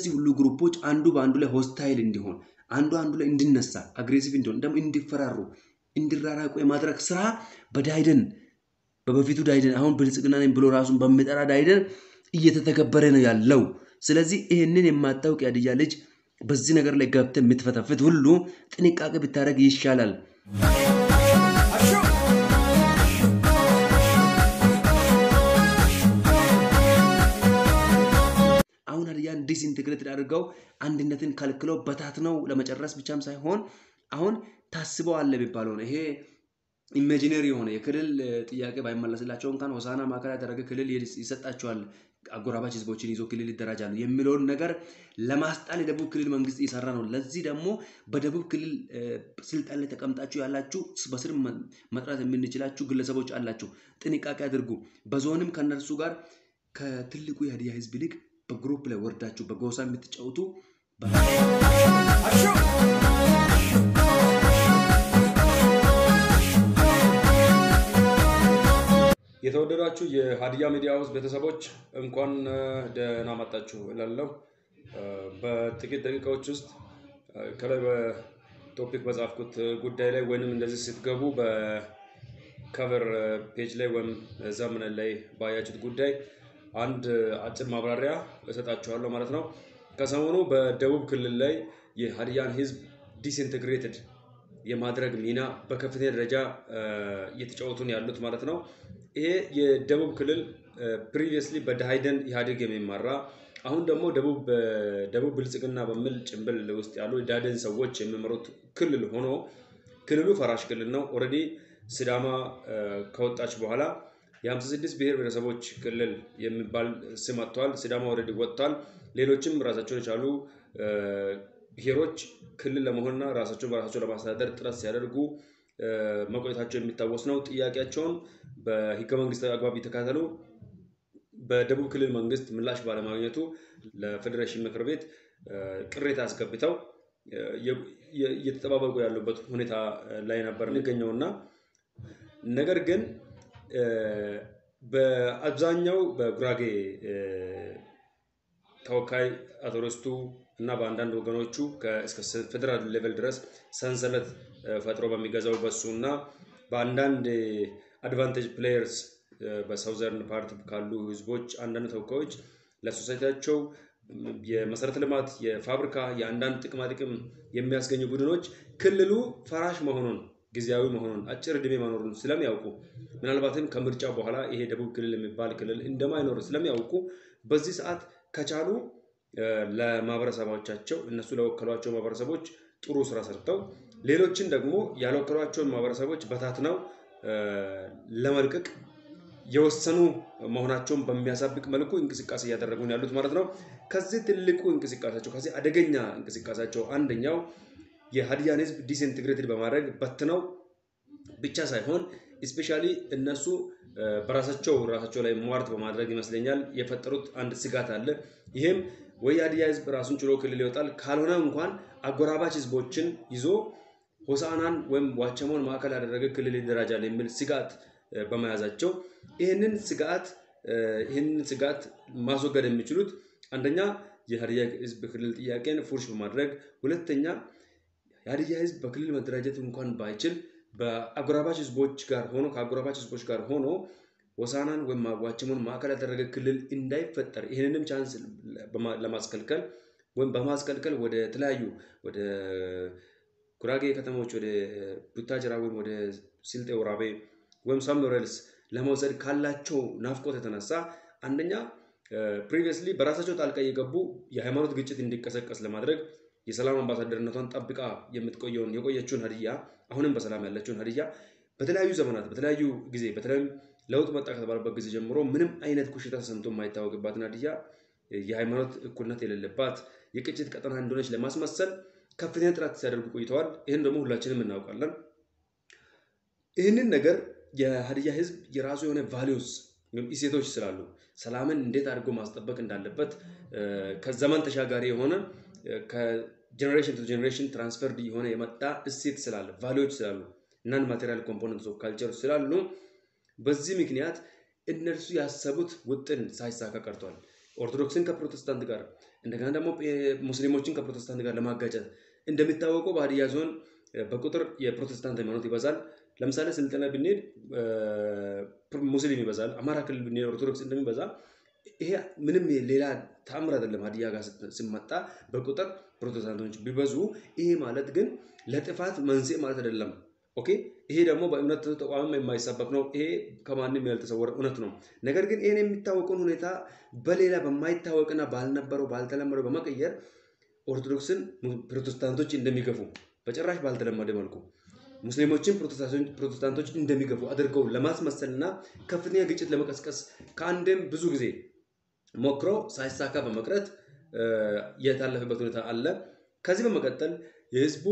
እነዚህ ሁሉ ግሩፖች አንዱ በአንዱ ላይ ሆስታይል እንዲሆን አንዱ አንዱ ላይ እንዲነሳ አግሬሲቭ እንዲሆን ደግሞ እንዲፈራሩ እንዲራራቁ የማድረግ ስራ በዳይደን በበፊቱ ዳይደን አሁን ብልጽግና ነኝ ብሎ ራሱን በሚጠራ ዳይደን እየተተገበረ ነው ያለው። ስለዚህ ይህንን የማታውቅ ያድያ ልጅ በዚህ ነገር ላይ ገብተህ የምትፈተፍት ሁሉ ጥንቃቄ ብታደርግ ይሻላል። አሁን ሀዲያን ዲስኢንቴግሬትድ አድርገው አንድነትን ከልክለው በታትነው ለመጨረስ ብቻም ሳይሆን አሁን ታስበው አለ የሚባለው ነው። ይሄ ኢሜጂነሪ የሆነ የክልል ጥያቄ ባይመለስላቸው እንኳን ሆሳና ማዕከል ያደረገ ክልል ይሰጣቸዋል፣ አጎራባች ህዝቦችን ይዞ ክልል ይደራጃሉ የሚለውን ነገር ለማስጣል የደቡብ ክልል መንግስት እየሰራ ነው። ለዚህ ደግሞ በደቡብ ክልል ስልጣን ላይ ተቀምጣችሁ ያላችሁ በስር መጥራት የምንችላችሁ ግለሰቦች አላችሁ። ጥንቃቄ አድርጉ። በዞንም ከነርሱ ጋር ከትልቁ የሀዲያ ህዝብ ይልቅ በግሩፕ ላይ ወርዳችሁ በጎሳ የምትጫወቱ የተወደዳችሁ የሀዲያ ሚዲያ ሃውስ ቤተሰቦች እንኳን ደህና መጣችሁ እላለሁ። በጥቂት ደቂቃዎች ውስጥ ከላይ በቶፒክ በጻፍኩት ጉዳይ ላይ ወይንም እንደዚህ ስትገቡ በከቨር ፔጅ ላይ ወይም ዘመን ላይ ባያችሁት ጉዳይ አንድ አጭር ማብራሪያ እሰጣችኋለሁ ማለት ነው። ከሰሞኑ በደቡብ ክልል ላይ የሀዲያን ህዝብ ዲስኢንቴግሬትድ የማድረግ ሚና በከፍተኛ ደረጃ እየተጫወቱን ያሉት ማለት ነው። ይሄ የደቡብ ክልል ፕሪቪየስሊ በዳይደን ኢህአዴግ የሚመራ አሁን ደግሞ ደቡብ ብልጽግና በሚል ጭንብል ውስጥ ያሉ የዳይደን ሰዎች የሚመሩት ክልል ሆኖ ክልሉ ፈራሽ ክልል ነው። ኦልሬዲ ሲዳማ ከወጣች በኋላ የ56 ብሔር ብሔረሰቦች ክልል የሚባል ስም አጥተዋል። ሲዳማ ኦልሬዲ ወጥቷል። ሌሎችም ራሳቸውን የቻሉ ብሔሮች ክልል ለመሆንና ራሳቸውን በራሳቸው ለማስተዳደር ጥረት ሲያደርጉ መቆየታቸው የሚታወስ ነው። ጥያቄያቸውን በህገ መንግስታዊ አግባብ የተካተሉ በደቡብ ክልል መንግስት ምላሽ ባለማግኘቱ ለፌዴሬሽን ምክር ቤት ቅሬታ አስገብተው እየተጠባበቁ ያሉበት ሁኔታ ላይ ነበር የሚገኘውና ነገር ግን በአብዛኛው በጉራጌ ተወካይ አቶ ርስቱ እና በአንዳንድ ወገኖቹ እስከ ፌዴራል ሌቨል ድረስ ሰንሰለት ፈጥሮ በሚገዛው በሱ እና በአንዳንድ አድቫንቴጅ ፕሌየርስ በሳውዘርን ፓርት ካሉ ህዝቦች አንዳንድ ተወካዮች ለሶሳይቲያቸው የመሰረተ ልማት፣ የፋብሪካ፣ የአንዳንድ ጥቅማ ጥቅም የሚያስገኙ ቡድኖች ክልሉ ፈራሽ መሆኑን ጊዜያዊ መሆኑን አጭር ዕድሜ መኖሩን ስለሚያውቁ ምናልባትም ከምርጫ በኋላ ይሄ ደቡብ ክልል የሚባል ክልል እንደማይኖር ስለሚያውቁ በዚህ ሰዓት ከቻሉ ለማህበረሰቦቻቸው እነሱ ለወከሏቸው ማህበረሰቦች ጥሩ ስራ ሰርተው ሌሎችን ደግሞ ያልወከሏቸውን ማህበረሰቦች በታትነው ለመልቀቅ የወሰኑ መሆናቸውን በሚያሳብቅ መልኩ እንቅስቃሴ እያደረጉ ነው ያሉት ማለት ነው። ከዚህ ትልቁ እንቅስቃሴያቸው ከዚህ አደገኛ እንቅስቃሴያቸው አንደኛው የሀዲያን ህዝብ ዲስኢንቴግሬትድ በማድረግ በትነው ብቻ ሳይሆን ስፔሻሊ እነሱ በራሳቸው ራሳቸው ላይ ሟርት በማድረግ ይመስለኛል የፈጠሩት አንድ ስጋት አለ። ይህም ወይ የሀዲያ ህዝብ ራሱን ችሎ ክልል ይወጣል፣ ካልሆነ እንኳን አጎራባች ህዝቦችን ይዞ ሆሳናን ወይም ዋቸሞን ማዕከል ያደረገ ክልል ይደራጃል የሚል ስጋት በመያዛቸው ይህንን ስጋት ይህንን ስጋት ማስወገድ የሚችሉት አንደኛ የሀዲያ ህዝብ ክልል ጥያቄን ፉርሽ በማድረግ ሁለተኛ የሀዲያ ህዝብ በክልል መደራጀት እንኳን ባይችል በአጎራባች ህዝቦች ጋር ሆኖ ከአጎራባች ህዝቦች ጋር ሆኖ ሆሳናን ወይም ዋቸሞን ማዕከል ያደረገ ክልል እንዳይፈጠር ይህንንም ቻንስ ለማስከልከል ወይም በማስከልከል ወደ ተለያዩ ወደ ጉራጌ ከተሞች ወደ ቡታጅራ ወይም ወደ ስልጤ ወራቤ ወይም ሳምኖሬልስ ለመውሰድ ካላቸው ናፍቆት የተነሳ አንደኛ ፕሪቪየስሊ በራሳቸው ጣልቃ እየገቡ የሃይማኖት ግጭት እንዲቀሰቀስ ለማድረግ የሰላም አምባሳደርነቷን ጠብቃ የምትቆየውን የቆየችውን ሀዲያ አሁንም በሰላም ያለችውን ሀዲያ በተለያዩ ዘመናት በተለያዩ ጊዜ በተለይም ለውጥ መጣ ከተባለበት ጊዜ ጀምሮ ምንም አይነት ኩሽታ ተሰምቶ የማይታወቅባትን ሀዲያ የሃይማኖት እኩልነት የሌለባት የቅጭት ቀጠና እንደሆነች ለማስመሰል ከፍተኛ ጥረት ሲያደርጉ ቆይተዋል። ይህን ደግሞ ሁላችንም እናውቃለን። ይህንን ነገር የሀዲያ ህዝብ የራሱ የሆነ ቫሊዩስ ወይም እሴቶች ስላሉ ሰላምን እንዴት አድርጎ ማስጠበቅ እንዳለበት ከዘመን ተሻጋሪ የሆነ ከጀኔሬሽን ቱ ጀኔሬሽን ትራንስፈርድ የሆነ የመጣ እሴት ስላለ ቫሊዎች ስላሉ እናን ማቴሪያል ኮምፖነንትስ ኦፍ ካልቸር ስላሉ በዚህ ምክንያት እነርሱ ያሰቡት ውጥን ሳይሳካ ቀርቷል። ኦርቶዶክስን ከፕሮቴስታንት ጋር እንደገና ደግሞ ሙስሊሞችን ከፕሮቴስታንት ጋር ለማጋጨት እንደሚታወቀው በሀዲያ ዞን በቁጥር የፕሮቴስታንት ሃይማኖት ይበዛል። ለምሳሌ ስልጠና ብንሄድ ሙስሊም ይበዛል። አማራ ክልል ብንሄድ ኦርቶዶክስ እንደሚበዛ ይሄ ምንም ሌላ ተአምር አይደለም። ሀዲያ ጋር ሲመጣ በቁጥር ፕሮቴስታንቶች ቢበዙ ይሄ ማለት ግን ለጥፋት መንስኤ ማለት አይደለም። ኦኬ ይሄ ደግሞ በእምነት ተቋምም የማይሰበክ ነው። ይሄ ከማንም ያልተሰወረ እውነት ነው። ነገር ግን ይህን የሚታወቀውን ሁኔታ በሌላ በማይታወቅና ባልነበረው ባልተለመደው በመቀየር ኦርቶዶክስን ፕሮቴስታንቶች እንደሚገፉ በጭራሽ ባልተለመደ መልኩ ሙስሊሞችን ፕሮቴስታንቶች እንደሚገፉ አድርገው ለማስመሰልና ከፍተኛ ግጭት ለመቀስቀስ ከአንድም ብዙ ጊዜ ሞክረው ሳይሳካ በመቅረት የታለፈበት ሁኔታ አለ። ከዚህ በመቀጠል የህዝቡ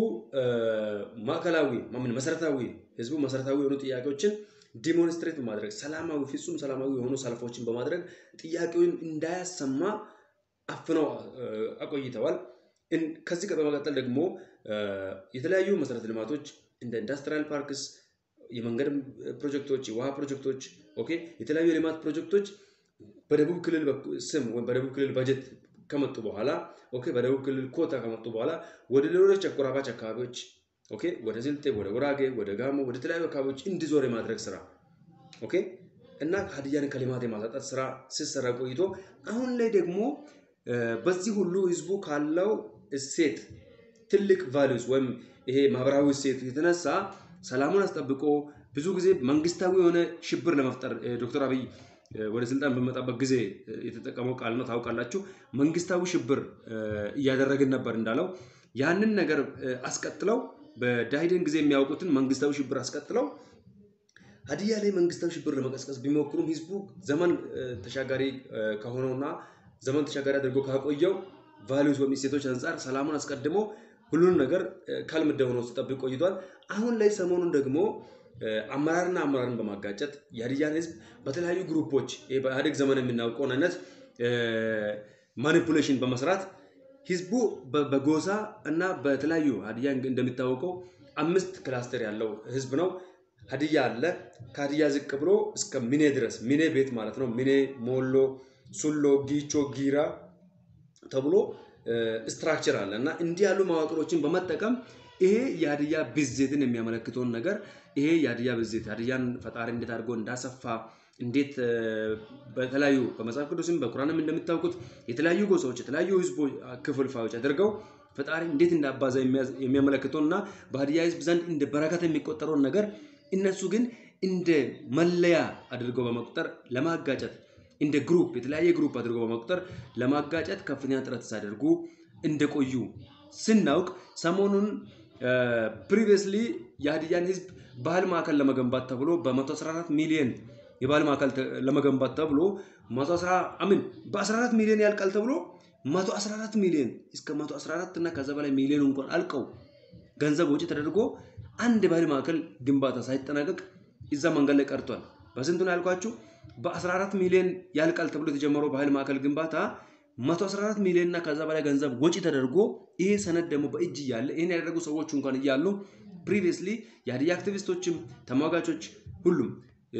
ማዕከላዊ ማምን መሰረታዊ ህዝቡ መሰረታዊ የሆኑ ጥያቄዎችን ዲሞንስትሬት በማድረግ ሰላማዊ ፍጹም ሰላማዊ የሆኑ ሰልፎችን በማድረግ ጥያቄውን እንዳያሰማ አፍነው አቆይተዋል። ከዚህ በመቀጠል ደግሞ የተለያዩ መሰረተ ልማቶች እንደ ኢንዱስትሪያል ፓርክስ፣ የመንገድ ፕሮጀክቶች፣ የውሃ ፕሮጀክቶች፣ ኦኬ የተለያዩ የልማት ፕሮጀክቶች በደቡብ ክልል ስም ወይም በደቡብ ክልል በጀት ከመጡ በኋላ ኦኬ በደቡብ ክልል ኮታ ከመጡ በኋላ ወደ ሌሎች አጎራባች አካባቢዎች ኦኬ ወደ ስልጤ፣ ወደ ጉራጌ፣ ወደ ጋሞ፣ ወደ ተለያዩ አካባቢዎች እንዲዞር የማድረግ ስራ ኦኬ እና ሀዲያን ከልማት የማሳጣት ስራ ሲሰራ ቆይቶ አሁን ላይ ደግሞ በዚህ ሁሉ ህዝቡ ካለው እሴት ትልቅ ቫሊዩስ ወይም ይሄ ማህበራዊ እሴት የተነሳ ሰላሙን አስጠብቆ ብዙ ጊዜ መንግስታዊ የሆነ ሽብር ለመፍጠር ዶክተር አብይ ወደ ስልጣን በመጣበት ጊዜ የተጠቀመው ቃል ነው። ታውቃላችሁ። መንግስታዊ ሽብር እያደረግን ነበር እንዳለው ያንን ነገር አስቀጥለው በዳይደን ጊዜ የሚያውቁትን መንግስታዊ ሽብር አስቀጥለው ሀዲያ ላይ መንግስታዊ ሽብር ለመቀስቀስ ቢሞክሩም ህዝቡ ዘመን ተሻጋሪ ከሆነውና ዘመን ተሻጋሪ አድርጎ ካቆየው ቫሊዩስ ወይም እሴቶች አንጻር ሰላሙን አስቀድሞ ሁሉንም ነገር ካልምደ ሆኖ ሲጠብቅ ቆይቷል። አሁን ላይ ሰሞኑን ደግሞ አመራርና አመራርን በማጋጨት የሀዲያን ህዝብ በተለያዩ ግሩፖች በኢህአዴግ ዘመን የምናውቀውን አይነት ማኒፑሌሽን በመስራት ህዝቡ በጎሳ እና በተለያዩ ሀዲያ እንደሚታወቀው አምስት ክላስተር ያለው ህዝብ ነው። ሀዲያ አለ። ከሀዲያ ዝቅ ብሎ እስከ ሚኔ ድረስ ሚኔ ቤት ማለት ነው። ሚኔ፣ ሞሎ፣ ሱሎ፣ ጊቾ፣ ጊራ ተብሎ ስትራክቸር አለ እና እንዲህ ያሉ መዋቅሮችን በመጠቀም ይሄ የሀዲያ ብዜትን የሚያመለክተውን ነገር ይሄ የሀዲያ ብዜት ሀዲያን ፈጣሪ እንዴት አድርጎ እንዳሰፋ እንዴት በተለያዩ በመጽሐፍ ቅዱስም በቁርአንም እንደሚታወቁት የተለያዩ ጎሳዎች የተለያዩ ህዝቦች ክፍልፋዮች አድርገው ፈጣሪ እንዴት እንዳባዛ የሚያመለክተውን እና በሀዲያ ህዝብ ዘንድ እንደ በረከት የሚቆጠረውን ነገር እነሱ ግን እንደ መለያ አድርገው በመቁጠር ለማጋጨት እንደ ግሩፕ የተለያየ ግሩፕ አድርገው በመቁጠር ለማጋጨት ከፍተኛ ጥረት ሲያደርጉ እንደቆዩ ስናውቅ ሰሞኑን ፕሪቪየስሊ የሀዲያን ህዝብ ባህል ማዕከል ለመገንባት ተብሎ በ114 ሚሊዮን የባህል ማዕከል ለመገንባት ተብሎ አምን በ14 ሚሊዮን ያልቃል ተብሎ 114 ሚሊዮን እስከ 114 እና ከዛ በላይ ሚሊዮን እንኳን አልቀው ገንዘብ ወጪ ተደርጎ አንድ የባህል ማዕከል ግንባታ ሳይጠናቀቅ እዛ መንገድ ላይ ቀርቷል። በስንቱ ነው ያልኳችሁ? በ14 ሚሊዮን ያልቃል ተብሎ የተጀመረው ባህል ማዕከል ግንባታ 114 ሚሊዮን እና ከዛ በላይ ገንዘብ ወጪ ተደርጎ ይሄ ሰነድ ደግሞ በእጅ እያለ ይህን ያደረጉ ሰዎች እንኳን እያሉ ፕሪቪየስሊ የሀዲያ አክቲቪስቶችም ተሟጋቾች ሁሉም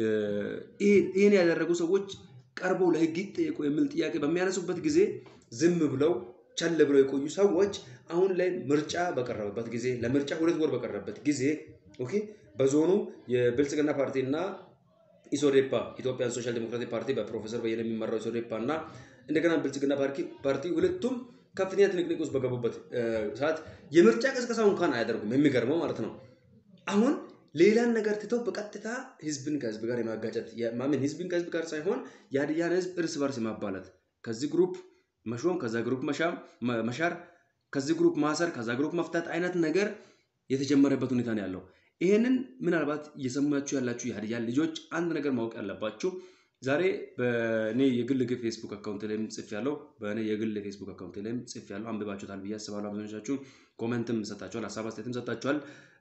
ይህን ያደረጉ ሰዎች ቀርበው ለህግ ይጠየቁ የሚል ጥያቄ በሚያነሱበት ጊዜ ዝም ብለው ቸል ብለው የቆዩ ሰዎች አሁን ላይ ምርጫ በቀረበበት ጊዜ ለምርጫ ሁለት ወር በቀረበበት ጊዜ ኦኬ በዞኑ የብልጽግና ፓርቲና ኢሶዴፓ ኢትዮጵያን ሶሻል ዴሞክራቲክ ፓርቲ በፕሮፌሰር በየነ የሚመራው ኢሶዴፓ እና እንደገና ብልጽግና ፓርቲ ሁለቱም ከፍተኛ ትንቅንቅ ውስጥ በገቡበት ሰዓት የምርጫ ቀስቀሳው እንኳን አያደርጉም። የሚገርመው ማለት ነው። አሁን ሌላን ነገር ትተው በቀጥታ ህዝብን ከህዝብ ጋር የማጋጨት ማምን ህዝብን ከህዝብ ጋር ሳይሆን የሀዲያን ህዝብ እርስ በርስ የማባላት ከዚህ ግሩፕ መሾም ከዛ ግሩፕ መሻር ከዚህ ግሩፕ ማሰር ከዛ ግሩፕ መፍታት አይነት ነገር የተጀመረበት ሁኔታ ነው ያለው። ይህንን ምናልባት እየሰማችሁ ያላችሁ የሀዲያን ልጆች አንድ ነገር ማወቅ ያለባችሁ ዛሬ በእኔ የግል ፌስቡክ አካውንት ላይም ጽፍ ያለው በእኔ የግል ፌስቡክ አካውንት ላይም ጽፍ ያለው አንብባችሁታል ብዬ አስባለሁ። አብዛኞቻችሁ ኮመንትም ሰጣችኋል፣ ሀሳብ አስተያየትም ሰጣችኋል።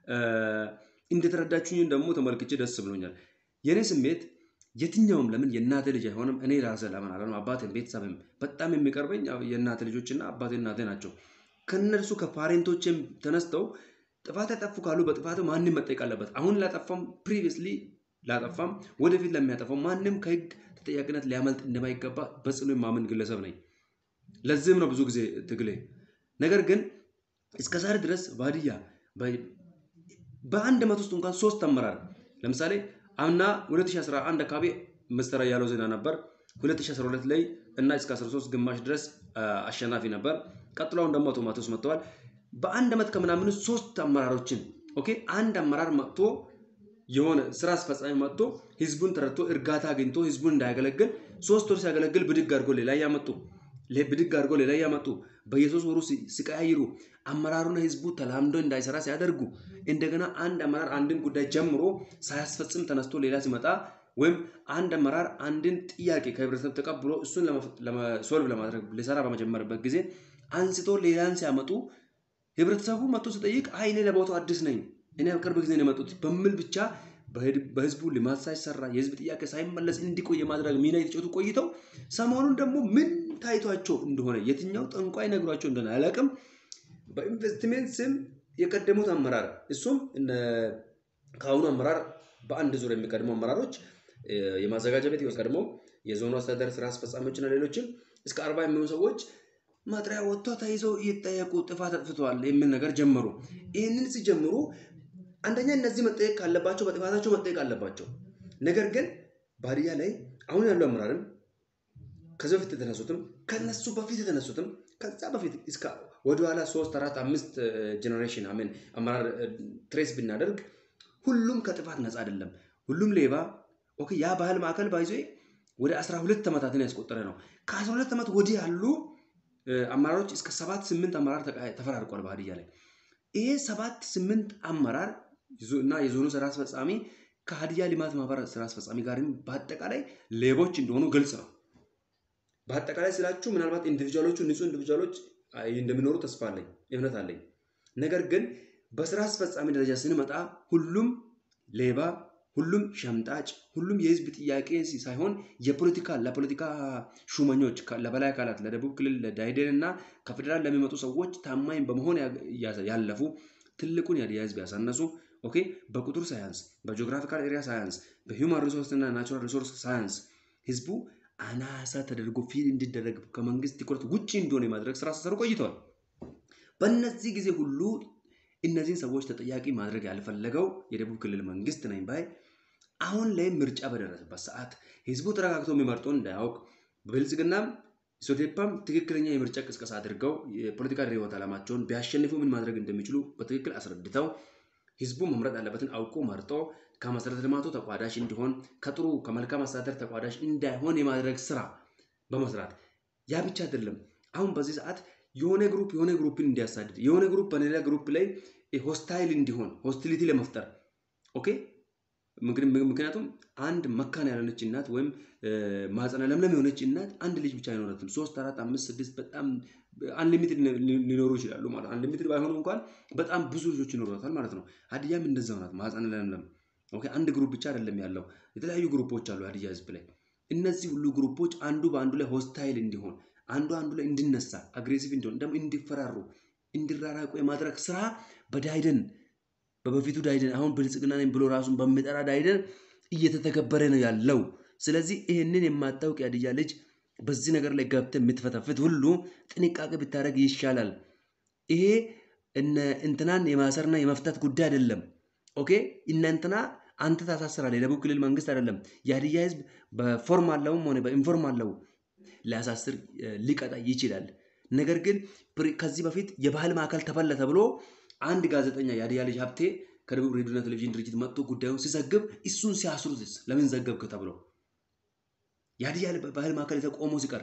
እንደተረዳችሁኝ ደግሞ ተመልክቼ ደስ ብሎኛል። የእኔ ስሜት የትኛውም ለምን የእናቴ ልጅ አይሆንም? እኔ ራሴ ለምን አለ አባቴም ቤተሰብም በጣም የሚቀርበኝ የእናቴ ልጆችና አባቴ እናቴ ናቸው። ከእነርሱ ከፓሬንቶችም ተነስተው ጥፋት ያጠፉ ካሉ በጥፋቱ ማንም መጠየቅ አለበት። አሁን ላጠፋም ፕሪቪየስሊ ላጠፋም ወደፊት ለሚያጠፋው ማንም ከህግ ተጠያቂነት ሊያመልጥ እንደማይገባ በጽኑ የማምን ግለሰብ ነኝ። ለዚህም ነው ብዙ ጊዜ ትግሌ። ነገር ግን እስከ ዛሬ ድረስ በሀዲያ በአንድ ዓመት ውስጥ እንኳን ሶስት አመራር ለምሳሌ አምና 2011 አካባቢ ምስተር ያለው ዜና ነበር። 2012 ላይ እና እስከ 13 ግማሽ ድረስ አሸናፊ ነበር። ቀጥሎውን ደግሞ አቶ ማቴዎስ መጥተዋል። በአንድ ዓመት ከምናምን ሶስት አመራሮችን ኦኬ አንድ አመራር መጥቶ የሆነ ስራ አስፈጻሚ መጥቶ ህዝቡን ተረድቶ እርጋታ አግኝቶ ህዝቡን እንዳያገለግል ሶስት ወር ሲያገለግል ብድግ አድርጎ ሌላ ያመጡ ብድግ አድርጎ ሌላ ያመጡ በየሶስት ወሩ ሲቀያይሩ አመራሩና ህዝቡ ተላምዶ እንዳይሰራ ሲያደርጉ እንደገና አንድ አመራር አንድን ጉዳይ ጀምሮ ሳያስፈጽም ተነስቶ ሌላ ሲመጣ ወይም አንድ አመራር አንድን ጥያቄ ከህብረተሰብ ተቀብሎ እሱን ሶልቭ ለማድረግ ሊሰራ በመጀመርበት ጊዜ አንስቶ ሌላን ሲያመጡ ህብረተሰቡ መጥቶ ሲጠይቅ አይ እኔ ለቦታው አዲስ ነኝ እኔ ቅርብ ጊዜ ነው የመጡት በሚል ብቻ በህዝቡ ልማት ሳይሰራ የህዝብ ጥያቄ ሳይመለስ እንዲቆይ የማድረግ ሚና የተጫወቱ ቆይተው ሰሞኑን ደግሞ ምን ታይቷቸው እንደሆነ የትኛው ጠንቋይ ነግሯቸው እንደሆነ አላውቅም። በኢንቨስትሜንት ስም የቀደሙት አመራር እሱም ከአሁኑ አመራር በአንድ ዙር የሚቀድሙ አመራሮች የማዘጋጃ ቤት የቀድሞ የዞኑ አስተዳደር ስራ አስፈጻሚዎችና ሌሎችም እስከ አርባ የሚሆኑ ሰዎች መጥሪያ ወጥቶ ተይዘው ይጠየቁ ጥፋት አጥፍተዋል የሚል ነገር ጀመሩ። ይህንን ሲጀምሩ አንደኛ እነዚህ መጠየቅ ካለባቸው በጥፋታቸው መጠየቅ አለባቸው። ነገር ግን በሀዲያ ላይ አሁን ያሉ አመራርም ከዚህ በፊት የተነሱትም ከነሱ በፊት የተነሱትም ከዛ በፊት እስከ ወደኋላ ሶስት አራት አምስት ጀኔሬሽን አሜን አመራር ትሬስ ብናደርግ ሁሉም ከጥፋት ነፃ አይደለም። ሁሉም ሌባ ኦኬ ያ ባህል ማዕከል ባይዞ ወደ 12 ዓመታትን ያስቆጠረ ነው። ከ12 ዓመት ወዲህ ያሉ አመራሮች እስከ ሰባት ስምንት አመራር ተፈራርቋል በሀዲያ ላይ። ይሄ ሰባት ስምንት አመራር እና የዞኑ ስራ አስፈጻሚ ከሀዲያ ልማት ማህበር ስራ አስፈጻሚ ጋርም በአጠቃላይ ሌቦች እንደሆኑ ግልጽ ነው። በአጠቃላይ ስላችሁ ምናልባት ኢንዲቪጁዋሎቹ ንጹህ ኢንዲቪጁዋሎች እንደሚኖሩ ተስፋ አለኝ፣ እምነት አለኝ። ነገር ግን በስራ አስፈጻሚ ደረጃ ስንመጣ ሁሉም ሌባ፣ ሁሉም ሸምጣጭ፣ ሁሉም የህዝብ ጥያቄ ሳይሆን የፖለቲካ ለፖለቲካ ሹመኞች ለበላይ አካላት ለደቡብ ክልል ለዳይዴን እና ከፌዴራል ለሚመጡ ሰዎች ታማኝ በመሆን ያለፉ ትልቁን የሀዲያ ህዝብ ያሳነሱ ኦኬ በቁጥር ሳያንስ በጂኦግራፊካል ኤሪያ ሳያንስ በሂውማን ሪሶርስ እና ናቹራል ሪሶርስ ሳያንስ ህዝቡ አናሳ ተደርጎ ፊል እንዲደረግ ከመንግስት ትኩረት ውጭ እንደሆነ የማድረግ ስራ ሲሰሩ ቆይተዋል። በእነዚህ ጊዜ ሁሉ እነዚህን ሰዎች ተጠያቂ ማድረግ ያልፈለገው የደቡብ ክልል መንግስት ነኝ ባይ አሁን ላይ ምርጫ በደረሰበት ሰዓት ህዝቡ ተረጋግቶ የሚመርጠውን እንዳያውቅ ብልጽግናም ኢሶቴፓም ትክክለኛ የምርጫ ቅስቀሳ አድርገው የፖለቲካ ርዕዮተ ዓላማቸውን ቢያሸንፉ ምን ማድረግ እንደሚችሉ በትክክል አስረድተው ህዝቡ መምረጥ ያለበትን አውቆ መርጦ ከመሰረተ ልማቱ ተቋዳሽ እንዲሆን ከጥሩ ከመልካም አስተዳደር ተቋዳሽ እንዳይሆን የማድረግ ስራ በመስራት ያ ብቻ አይደለም። አሁን በዚህ ሰዓት የሆነ ግሩፕ የሆነ ግሩፕን እንዲያሳድድ የሆነ ግሩፕ በሌላ ግሩፕ ላይ ሆስታይል እንዲሆን ሆስቲሊቲ ለመፍጠር ኦኬ። ምክንያቱም አንድ መካን ያልሆነች እናት ወይም ማህፀነ ለምለም የሆነች እናት አንድ ልጅ ብቻ አይኖረትም። ሶስት፣ አራት፣ አምስት፣ ስድስት በጣም አንሊሚትድ ሊኖሩ ይችላሉ ማለት አንሊሚትድ ባይሆኑ እንኳን በጣም ብዙ ልጆች ይኖሯታል ማለት ነው። ሀዲያም እንደዛው ናት። ማህፀነ ለምለም ኦኬ። አንድ ግሩፕ ብቻ አይደለም ያለው፣ የተለያዩ ግሩፖች አሉ ሀዲያ ህዝብ ላይ። እነዚህ ሁሉ ግሩፖች አንዱ በአንዱ ላይ ሆስታይል እንዲሆን አንዱ አንዱ ላይ እንዲነሳ አግሬሲቭ እንዲሆን ደግሞ እንዲፈራሩ እንዲራራቁ የማድረግ ስራ በዳይደን በበፊቱ ዳይደን አሁን ብልጽግና ነኝ ብሎ ራሱን በሚጠራ ዳይደን እየተተገበረ ነው ያለው። ስለዚህ ይህንን የማታውቅ የሀዲያ ልጅ በዚህ ነገር ላይ ገብተህ የምትፈተፍት ሁሉ ጥንቃቄ ብታደርግ ይሻላል። ይሄ እነ እንትናን የማሰርና የመፍታት ጉዳይ አይደለም። ኦኬ እነ እንትና አንተ ታሳስራለህ። የደቡብ ክልል መንግስት አይደለም። የሀዲያ ህዝብ በፎርማለውም ሆነ በኢንፎርማለው ሊያሳስር ሊቀጣ ይችላል። ነገር ግን ከዚህ በፊት የባህል ማዕከል ተፈለ ተብሎ አንድ ጋዜጠኛ የሀዲያ ልጅ ሀብቴ ከደቡብ ሬዲዮና ቴሌቪዥን ድርጅት መጥቶ ጉዳዩን ሲዘግብ እሱን ሲያስሩትስ ለምን ዘገብክ ተብሎ የሀዲያ ባህል ማዕከል ይዘው ቆሞ ሲቀር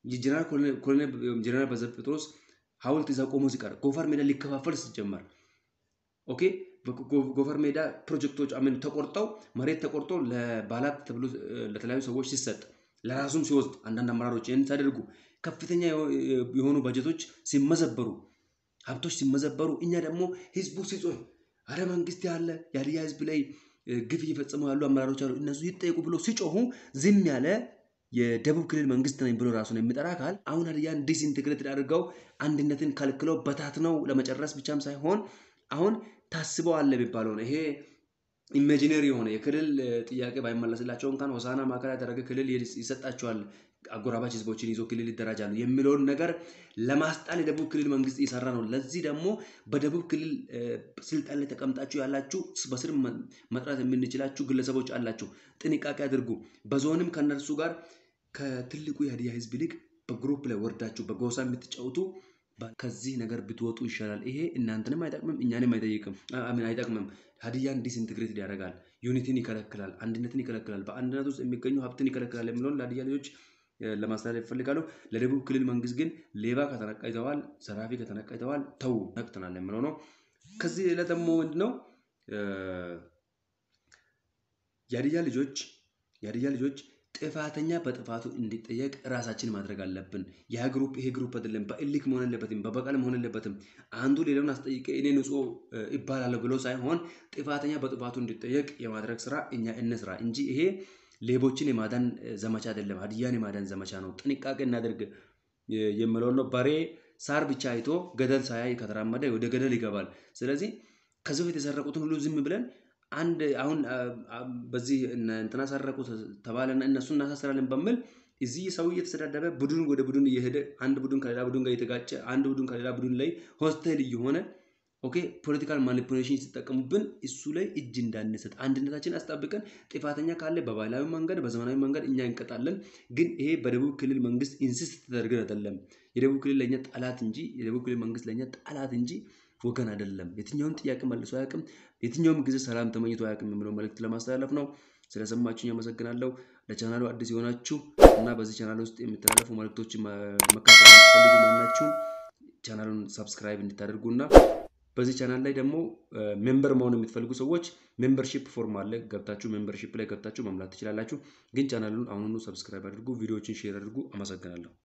ጀነራል በዘብጥ ጴጥሮስ ሐውልት ይዘው ቆሞ ሲቀር ጎፈር ሜዳ ሊከፋፈል ሲጀመር ኦኬ ጎፈር ሜዳ ፕሮጀክቶች አሜን ተቆርጠው መሬት ተቆርጦ ለባላት ተብሎ ለተለያዩ ሰዎች ሲሰጥ ለራሱም ሲወስድ አንዳንድ አመራሮች ይህን ሲያደርጉ ከፍተኛ የሆኑ በጀቶች ሲመዘበሩ ሀብቶች ሲመዘበሩ እኛ ደግሞ ህዝቡ ሲጮህ አረ መንግስት ያለ የሀዲያ ህዝብ ላይ ግፍ እየፈጸሙ ያሉ አመራሮች አሉ እነሱ ይጠየቁ ብሎ ሲጮሁ ዝም ያለ የደቡብ ክልል መንግስት ነኝ ብሎ ራሱን የሚጠራ አካል አሁን ሀዲያን ዲስኢንቴግሬትድ አድርገው አንድነትን ከልክለው በታትነው ለመጨረስ ብቻም ሳይሆን አሁን ታስበው አለ የሚባለው ነው። ይሄ ኢሜጂነሪ የሆነ የክልል ጥያቄ ባይመለስላቸው እንኳን ሆሳና ማዕከል ያደረገ ክልል ይሰጣቸዋል፣ አጎራባች ህዝቦችን ይዞ ክልል ይደራጃሉ የሚለውን ነገር ለማስጣል የደቡብ ክልል መንግስት እየሰራ ነው። ለዚህ ደግሞ በደቡብ ክልል ስልጣን ላይ ተቀምጣችሁ ያላችሁ በስር መጥራት የምንችላችሁ ግለሰቦች አላችሁ። ጥንቃቄ አድርጉ። በዞንም ከነርሱ ጋር ከትልቁ የሀዲያ ህዝብ ይልቅ በግሩፕ ላይ ወርዳችሁ በጎሳ የምትጫወቱ ከዚህ ነገር ብትወጡ ይሻላል። ይሄ እናንተንም አይጠቅምም፣ እኛንም አይጠይቅም አይጠቅምም። ሀዲያን ዲስኢንትግሬትድ ያደርጋል፣ ዩኒቲን ይከለክላል፣ አንድነትን ይከለክላል፣ በአንድነት ውስጥ የሚገኙ ሀብትን ይከለክላል የሚለውን ለሀዲያ ልጆች ለማስተላለፍ ይፈልጋሉ። ለደቡብ ክልል መንግስት ግን ሌባ ከተነቃ ይተዋል፣ ዘራፊ ከተነቃ ይተዋል፣ ተው ነቅተናል የሚለው ነው። ከዚህ ሌላ ደግሞ ምንድነው የሀዲያ ልጆች የሀዲያ ልጆች ጥፋተኛ በጥፋቱ እንዲጠየቅ ራሳችን ማድረግ አለብን። ያ ግሩፕ ይሄ ግሩፕ አይደለም። በእልክ መሆን የለበትም፣ በበቀል መሆን የለበትም። አንዱ ሌላውን አስጠይቀ እኔ ንጹህ ይባላለሁ ብሎ ሳይሆን ጥፋተኛ በጥፋቱ እንዲጠየቅ የማድረግ ስራ እኛ እንስራ እንጂ ይሄ ሌቦችን የማዳን ዘመቻ አይደለም። ሀዲያን የማዳን ዘመቻ ነው። ጥንቃቄ እናደርግ የምለው ነው። በሬ ሳር ብቻ አይቶ ገደል ሳያይ ከተራመደ ወደ ገደል ይገባል። ስለዚህ ከዚህ በፊት የሰረቁትን ሁሉ ዝም ብለን አንድ አሁን በዚህ እንትና ሰረቁ ተባለና እነሱን እናሳስራለን በሚል እዚህ ሰው እየተሰዳደበ ቡድን ወደ ቡድን እየሄደ አንድ ቡድን ከሌላ ቡድን ጋር እየተጋጨ አንድ ቡድን ከሌላ ቡድን ላይ ሆስቴል እየሆነ ኦኬ ፖለቲካል ማኒፑሌሽን ሲጠቀሙብን እሱ ላይ እጅ እንዳንሰጥ አንድነታችን አስጠብቀን ጥፋተኛ ካለ በባህላዊ መንገድ በዘመናዊ መንገድ እኛ እንቀጣለን። ግን ይሄ በደቡብ ክልል መንግስት ኢንሲስት ተደርገን አይደለም። የደቡብ ክልል ለእኛ ጠላት እንጂ የደቡብ ክልል መንግስት ለእኛ ጠላት እንጂ ወገን አይደለም። የትኛውን ጥያቄ መልሶ አያውቅም። የትኛውም ጊዜ ሰላም ተመኝቶ አያውቅም የሚለው መልእክት ለማስተላለፍ ነው። ስለሰማችሁኝ አመሰግናለሁ። ለቻናሉ አዲስ የሆናችሁ እና በዚህ ቻናል ውስጥ የሚተላለፉ መልእክቶችን መካተል የምትፈልጉ ማናችሁም ቻናሉን ሰብስክራይብ እንድታደርጉና በዚህ ቻናል ላይ ደግሞ ሜምበር መሆን የምትፈልጉ ሰዎች ሜምበርሺፕ ፎርም አለ። ገብታችሁ ሜምበርሺፕ ላይ ገብታችሁ መምላት ትችላላችሁ። ግን ቻናሉን አሁኑኑ ሰብስክራይብ አድርጉ፣ ቪዲዮዎችን ሼር አድርጉ። አመሰግናለሁ።